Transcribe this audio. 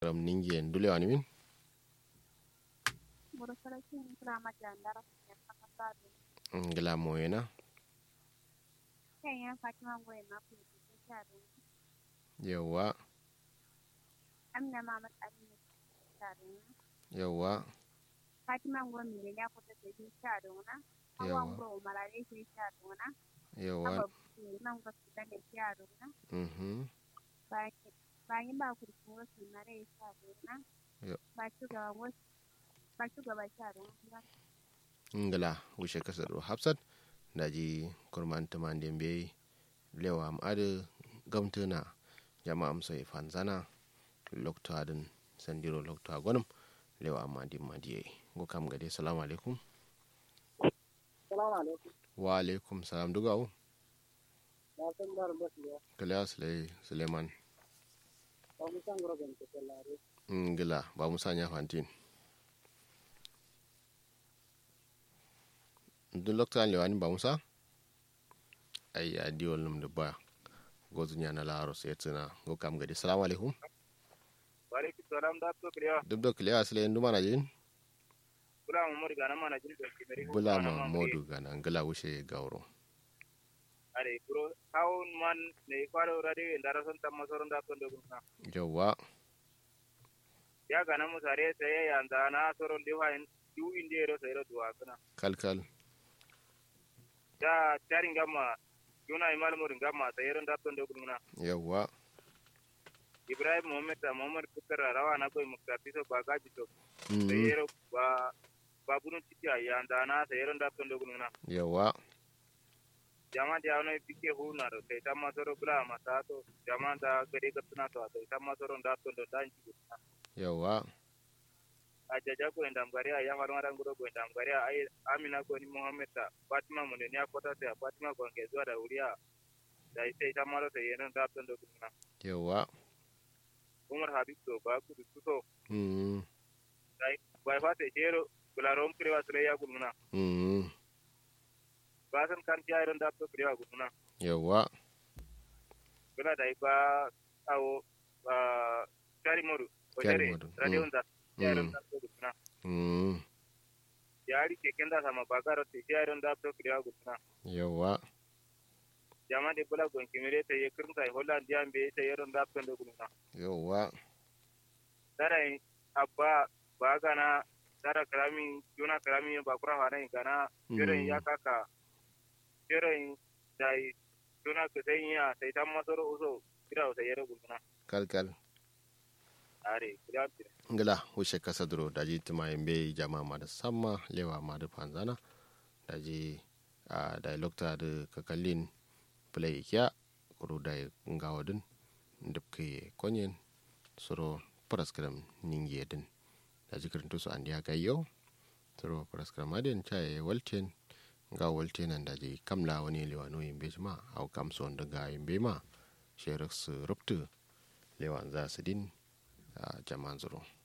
ram ningi en dule wani min Buru sarkin kira jandara ya saka sabi. ngila moyena Kan yan Fatima goyi ma ku yi sharo. yawwa Amina ma matsalin ne sharo. yawwa Fatima goyi mi ne ya kuta da shi sharo na. Yawa. Hawan goyi marare shi sharo na. yawwa Aba ku nan ga su da sharo na. mhm Bayan ba ku da kuma su mare sharo na. Yep. Ba shugaba wasu ba shugaba sharo na. ngila wishe kasar hafsat daji kurman tuman dembe lewa am ade gamtuna jama am sai fanzana lokto adin sandiro lokto agonum lewa am madi madiye go kam gade salamu alaikum Salamu alaikum. wa alaikum salam dugawo Na san bar basu ya. kala sule suleiman Ba mu san gurbin ta sallare. ngila ba musa nya fantin dun lokto an lewani ba musa ay ya diwol num de ba gozu nya na laro sai tsina go kam gade salamu alaikum Walaikum salam da to kriya. duk da kiliya sule nduma na jin Bula mu mori gana mana jin da kimeri. bula ma modu gana ngila wushe gauro Are kuro kawun man ne kwaro rade ndara son tamma soron da to dogun na. yawwa Ya gana mu sare sai ya anda na soron de wain du inde ro sai ro duwa kana. kalkal Ya tarin gamma yuna imal mori gamma sai ro da to dogun na. yawwa Ibrahim Muhammad da Muhammad Kutara rawa na koy muktafi so ba gaji to. Mhm. Sai ro ba babunu tiki ya anda na sai ro da to dogun na. yawwa jama da wani bike huna da kai ta masoro bula mata to jama da gare ka tuna to kai ta masoro da to da dan ji yawwa a jaja ko indam gari a ya har maran guro ko indam gari a ai amina ko ni muhammad ta fatima mun ne ya kota ta fatima ko ke zuwa da wuriya da sai ta maro ta yana da to da kuma yawwa umar habib to ba ku du to Mhm. dai bai fa ta jero bula rom krewa sare ya gulmuna Mhm. ba san kan ta iron da to krewa gulmuna yawwa bula dai ba awo ba kari moru ko Kari jere moru, radio mm. da ya iron da to gulmuna Mhm. yaari keken da sama bakaro te yaron da to kriya gutna yawwa jama de bula gon kimire te ye kurun kai holland jam be te yaron da to ndo gutna yawwa dara abba bagana dara krami juna krami ba kura hana gana jere ya kaka jere dai juna ke sai ya sai tam masoro uso kira sai yero gutna kalkal are kriya tire ngila wushe kasa duro daji tuma yembe jama ma da samma lewa ma da panzana daji a da lokta da kakallin play kya kuro da ngawadin dubke konyen soro paraskram ningi din daji kirinto su andiya gayyo soro paraskram adin chaye walten nga walten an daji kamla wani lewano yembe ma au kamson daga yembe ma sherik su ruptu lewan za su din a jaman zuro